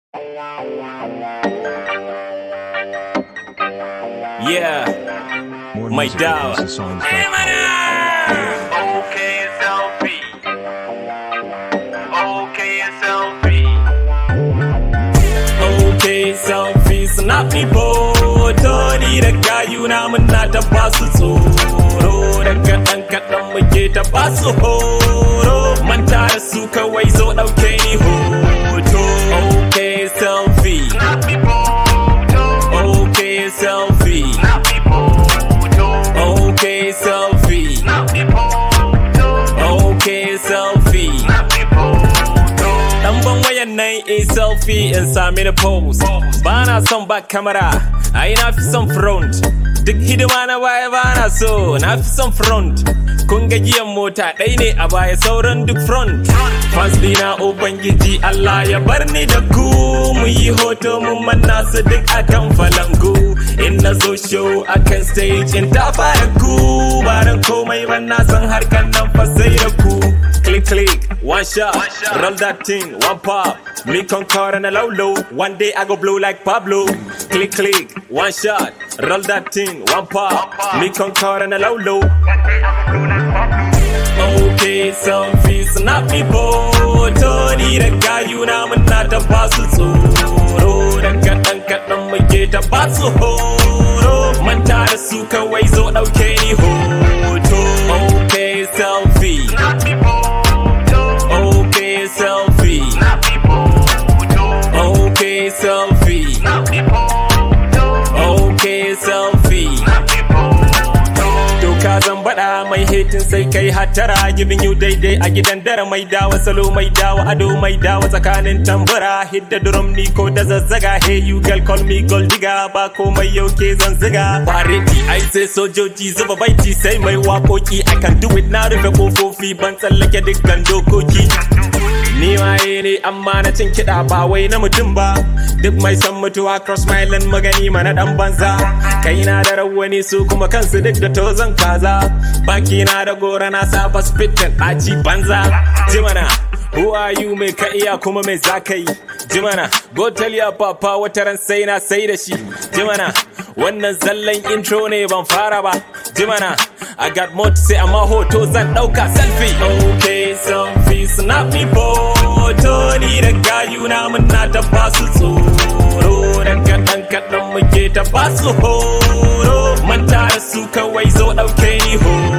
Yeah, More my music at dog. houseofsongs.com. Okay, selfie. Okay, selfie. Okay, selfie snap me photo ni da gayuna muna ta basu tsoro daga ɗan kaɗan muke ta basu horo manta da su kawai zo ɗauke ni hoto Okay, selfie. Snap me photo. Okay, selfie. Snap me photo. Okay, selfie. Snap me photo. Okay, selfie. Snap me photo. Dan ban wayan nan in selfie in sami da pose. Ba na son back camera, ai na fi son front. Duk hidima na baya ba na so, na fi son front. Kun ga giyan mota ɗai ne a baya sauran duk front. Fans dina Ubangiji Allah ya bar ni da ku mu yi hoto mun manna su duk akan falangu. In na zo show akan stage in ta fara ku ba dan komai ba na san harkan nan fa sai da ku. Click click, one shot, One shot. roll that thing, one pop. Me concord and a low low. One day I go blow like Pablo. Click click, one shot, roll that thing, one pop. One pop. Me concord and a low low. One day I'm a blue like Pablo. Okay, selfie, snap me photo ni da gayuna muna ta basu tsoro daga ɗan kaɗan muke ta basu horo manta da su kawai zo ɗauke ni hoto Okay, selfie, Snap me photo. okay, selfie, Snap me photo. okay, selfie, Snap me photo. okay, selfie. Snap me photo. Doka zan baɗa mai hitin sai kai hatara giving you daidai a gidan dare mai dawa salo mai dawa ado mai dawa tsakanin tambura hidda drum ni ko da zazzaga hey you girl call me gold digger ba komai yau ke zan ziga fareti ai sai sojoji zuba baiti sai mai wakoki I can do it na rufe kofofi ban tsallake dukkan dokoki Ni waye ne amma na cin kiɗa ba wai na mutum ba Duk mai san mutuwa cross my land magani mana dan banza Kai na da rawani su kuma kansu duk da tozon kaza Baki na da gora na saba spittin ɗaci banza Jimana Who are you mai ka iya kuma mai za ka yi Jimana Go tell your papa wata ran sai na sai da shi Jimana Wannan zallan intro ne ban fara ba Jimana I got more to say amma hoto zan ɗauka selfie Okay selfie snap me photo ni da gayuna muna ta basu tsoro Dan kaɗan kaɗan muke ta basu horo Manta da su kawai zo ɗauke ni horo